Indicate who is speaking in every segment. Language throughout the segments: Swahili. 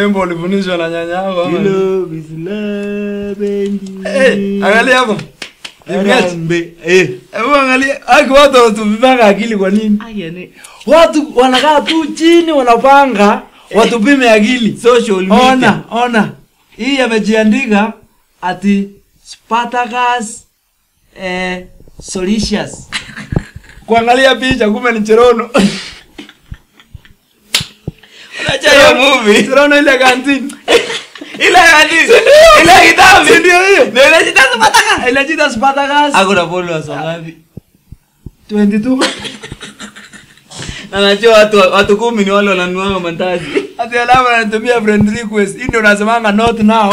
Speaker 1: wimbo ulifundishwa na nyanya yako ama?
Speaker 2: Love is loving you.
Speaker 1: Eh, angalia hapo. Image.
Speaker 2: Arambe. Eh.
Speaker 1: Hebu angalia. Aki watu wanatupimanga akili kwa nini?
Speaker 2: Aya ni
Speaker 1: Watu wanakaa tu chini wanapanga watupime akili.
Speaker 2: social media.
Speaker 1: Ona, ona. Hii amejiandika ati Spartacus eh Solicious. Kuangalia picha kumbe ni Cherono.
Speaker 2: Unajua hiyo movie?
Speaker 1: Cherono ile kantini.
Speaker 2: Ile hadithi. Ile kitabu.
Speaker 1: Si ndio hiyo?
Speaker 2: Ndio ile kitabu mataka.
Speaker 1: Ile jita Spartacus
Speaker 2: Ako na followers wangapi?
Speaker 1: 22.
Speaker 2: Na najua watu watu kumi ni wale wananunua mandazi.
Speaker 1: Ati alama anatumia friend request. Hii ndio unasemanga not now.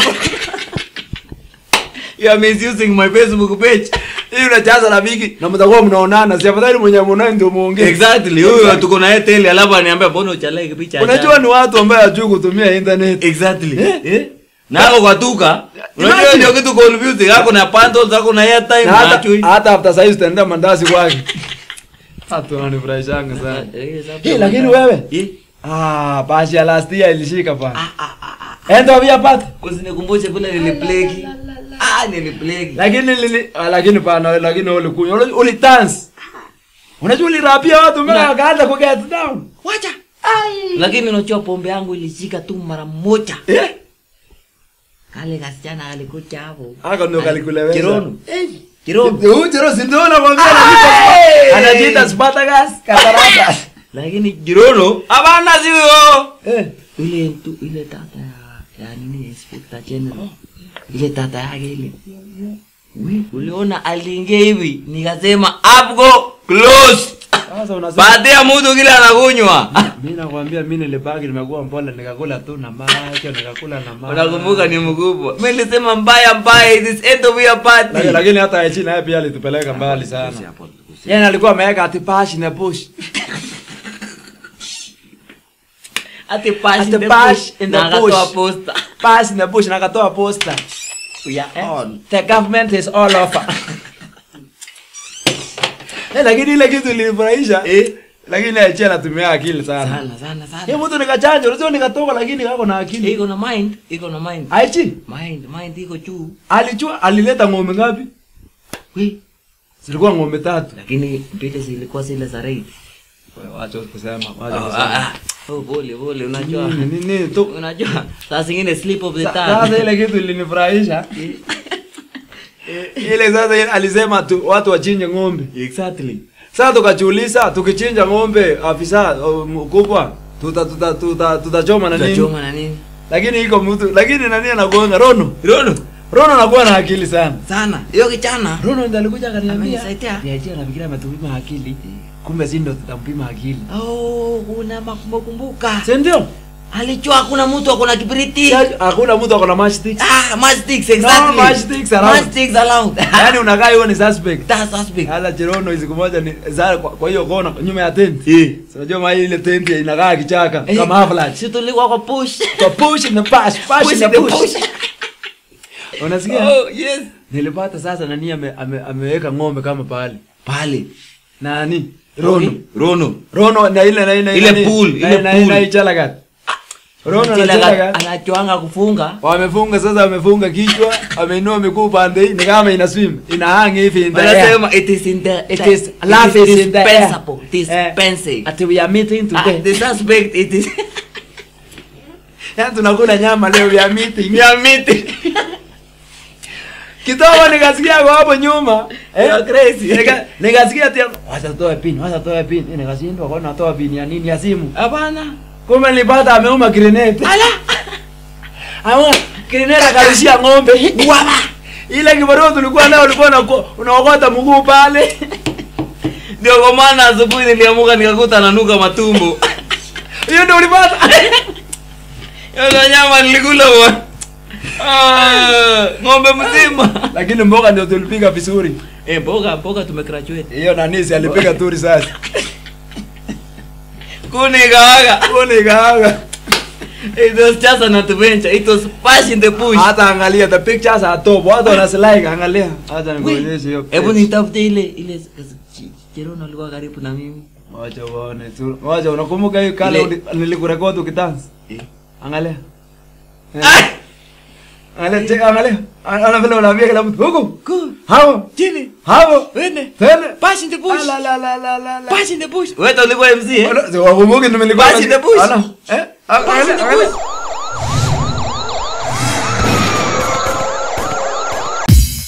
Speaker 2: You are misusing my Facebook page.
Speaker 1: Hii unachaza rafiki na mtakuwa mnaonana. Si afadhali mwenye mnaona ndio muongee.
Speaker 2: Exactly. Huyo tuko na Airtel alafu aniambia mbona uchalike picha.
Speaker 1: Unajua ni watu ambao hawajui kutumia internet.
Speaker 2: Exactly.
Speaker 1: Eh?
Speaker 2: Eh? Na hapo kwa tuka. Unajua
Speaker 1: Imagine.
Speaker 2: ndio kitu confusing. Hako na bundles, hako na airtime,
Speaker 1: Na
Speaker 2: na
Speaker 1: hata
Speaker 2: achui.
Speaker 1: hata after size tutaenda mandazi kwake. Watu wananifurahishanga sana. Eh, lakini wewe?
Speaker 2: Eh?
Speaker 1: Ah, bashi ya last year ilishika pa. Enda via pat.
Speaker 2: Usinikumbushe vile nilipleki. Ah, nilipleki.
Speaker 1: Lakini lili ah, lakini pana lakini ulikunywa uli, uli dance. Unajua ulirapia watu mpaka
Speaker 2: Na-
Speaker 1: wakaanza ku get down.
Speaker 2: Wacha. Lakini unajua pombe yangu ilishika tu mara moja.
Speaker 1: Eh?
Speaker 2: Kale kasichana alikuja hapo.
Speaker 1: Hako ndio kalikuleweza.
Speaker 2: Kirono. Kirono.
Speaker 1: Huyu Jero si ndio anakwambia
Speaker 2: Hey!
Speaker 1: anajiita anajiita Spartacus Katarata.
Speaker 2: Lakini Kirono hapana si huyo.
Speaker 1: Eh.
Speaker 2: Ile tu ile tata ya ya nini inspector general. Ile tata yake ile. We, uliona aliingia hivi nikasema hapo close.
Speaker 1: Sasa unasema
Speaker 2: Baadhi mtu kile anakunywa.
Speaker 1: mimi nakwambia mimi nilibaki nimekuwa mpole nikakula tu na macho nikakula na macho.
Speaker 2: Unakumbuka ni mkubwa. Mimi nilisema mbaya mbaya it is end of your party.
Speaker 1: Lakini- Lakini hata Echi naye pia alitupeleka mbali sana. Yeye alikuwa ameweka ati pash na push.
Speaker 2: Ati pass
Speaker 1: Ati
Speaker 2: in the
Speaker 1: pass
Speaker 2: bush
Speaker 1: in the
Speaker 2: na akatoa
Speaker 1: bush.
Speaker 2: poster.
Speaker 1: Pash na push na akatoa poster.
Speaker 2: We are
Speaker 1: Eh?
Speaker 2: on.
Speaker 1: The government is all over. Eh, lakini ile kitu ilinifurahisha.
Speaker 2: Eh.
Speaker 1: Lakini Echi anatumia akili sana.
Speaker 2: Sana sana sana.
Speaker 1: Yeye mtu nikachanja, unajua nikatoka lakini kako na akili.
Speaker 2: Iko na mind, iko na mind.
Speaker 1: Aichi
Speaker 2: Mind, mind iko juu.
Speaker 1: alijua alileta ng'ombe ngapi?
Speaker 2: We,
Speaker 1: Zilikuwa ng'ombe tatu.
Speaker 2: lakini mbili zilikuwa zile za raid.
Speaker 1: Wacha kusema,
Speaker 2: Oh,
Speaker 1: wacha
Speaker 2: ah,
Speaker 1: kusema.
Speaker 2: ah. Oh, pole pole, unajua.
Speaker 1: Nini nini tu.
Speaker 2: Unajua, saa zingine slip of the
Speaker 1: Sa- Sasa
Speaker 2: tongue.
Speaker 1: ile kitu ilinifurahisha. Eh, Ile sasa ile alisema tu watu wachinje ng'ombe.
Speaker 2: Exactly.
Speaker 1: Sasa tukajiuliza tukichinja ng'ombe afisa uh, mkubwa tuta tuta tuta tutachoma na nini?
Speaker 2: Tutachoma na nini?
Speaker 1: Lakini iko mtu lakini nani anakuanga Rono?
Speaker 2: Rono.
Speaker 1: Rono anakuwa na akili sana.
Speaker 2: Sana. Hiyo kichana.
Speaker 1: Rono ndiye alikuja akaniambia.
Speaker 2: Amenisaidia.
Speaker 1: Niachia nafikiria ametupima akili. Kumbe si ndo tutampima akili.
Speaker 2: Oh, kuna makumbuka.
Speaker 1: Si ndio?
Speaker 2: Alijua hakuna mtu ako na kibiriti.
Speaker 1: Si- Hakuna mtu ako na matchstick.
Speaker 2: Ah, matchsticks exactly.
Speaker 1: No, matchsticks allowed.
Speaker 2: Matchsticks allowed.
Speaker 1: Yaani unakaa hiyo ni suspect.
Speaker 2: That's suspect.
Speaker 1: Hata Cherono siku moja ni za kwa, kwa hiyo kona nyuma ya tent.
Speaker 2: Eh.
Speaker 1: Si Unajua mahali ile tent inakaa kichaka
Speaker 2: Eh,
Speaker 1: kama avalanche.
Speaker 2: Si tulikuwa kwa push.
Speaker 1: Kwa push na pass, pass
Speaker 2: Push
Speaker 1: na
Speaker 2: the
Speaker 1: push.
Speaker 2: push.
Speaker 1: Unasikia?
Speaker 2: Oh, yes.
Speaker 1: Nilipata sasa nani ame, ame, ameweka ng'ombe kama pale.
Speaker 2: Pale.
Speaker 1: Nani? Rono.
Speaker 2: Rono.
Speaker 1: Rono na ile na ile
Speaker 2: Ile
Speaker 1: nani?
Speaker 2: pool,
Speaker 1: na-
Speaker 2: ile
Speaker 1: na-
Speaker 2: pool.
Speaker 1: na Ichalagat. Rono na
Speaker 2: Kila
Speaker 1: Ichalagat.
Speaker 2: anachoanga kufunga.
Speaker 1: Wamefunga sasa wamefunga kichwa, wameinua miguu pande hii ni kama ina swim. Ina hang hivi in the air.
Speaker 2: Wanasema it is in the
Speaker 1: It is life is in the air.
Speaker 2: dispensable.
Speaker 1: Eh,
Speaker 2: Dispensable.
Speaker 1: Ati we are meeting
Speaker 2: Ah,
Speaker 1: today.
Speaker 2: the suspect it is
Speaker 1: Yaani tunakula nyama leo ya meeting.
Speaker 2: ya miti.
Speaker 1: Kidogo nikasikia kwa hapo nyuma.
Speaker 2: You are crazy.
Speaker 1: Nika- Nikasikia ati wacha toa pin, wacha toa pin. Ni nikashindwa kwa natoa pin ya nini ya simu.
Speaker 2: Hapana.
Speaker 1: Kumbe nilipata ameuma grenade. Ala. Ama grenade akarushia ng'ombe. Wala. Ile kibarua tulikuwa nayo ulikuwa unako- unaokota mguu pale.
Speaker 2: Ndio kwa maana asubuhi niliamuka nikakuta nanuka matumbo.
Speaker 1: Hiyo ndio ulipata.
Speaker 2: Hiyo nyama nilikula bwana. Ah, ng'ombe mzima.
Speaker 1: Lakini mboga ndio tulipiga vizuri.
Speaker 2: Eh, mboga mboga tumegraduate.
Speaker 1: Hiyo nanisi alipiga tu risasi.
Speaker 2: Kuni kawaga.
Speaker 1: Kuni kaanga.
Speaker 2: It was just an adventure. It was pass in the bush.
Speaker 1: Hata angalia the pictures are top. Watu wanaslike angalia. Acha nikuonyeshe hiyo.
Speaker 2: Hebu nitafute ile ile Jerono alikuwa karibu na mimi.
Speaker 1: Wacha uone tu. Wacha unakumbuka hiyo kale
Speaker 2: Ile-
Speaker 1: uli- nilikurekodi ukidansi?
Speaker 2: Eh.
Speaker 1: Angalia.
Speaker 2: Ah!
Speaker 1: Angalia, che- angalia. Ana vile unaambia kila mtu huku.
Speaker 2: Good.
Speaker 1: Hapo.
Speaker 2: Chini.
Speaker 1: Hapo.
Speaker 2: Wende.
Speaker 1: Tele.
Speaker 2: Bash in the bush.
Speaker 1: La la la la la la.
Speaker 2: Bash in the bush. Wewe ndo ulikuwa MC eh?
Speaker 1: Wala, si wakumbuki ndio nilikuwa.
Speaker 2: Bash in the bush.
Speaker 1: Ala. Eh?
Speaker 2: Bash in the
Speaker 1: Angalia,
Speaker 2: bush.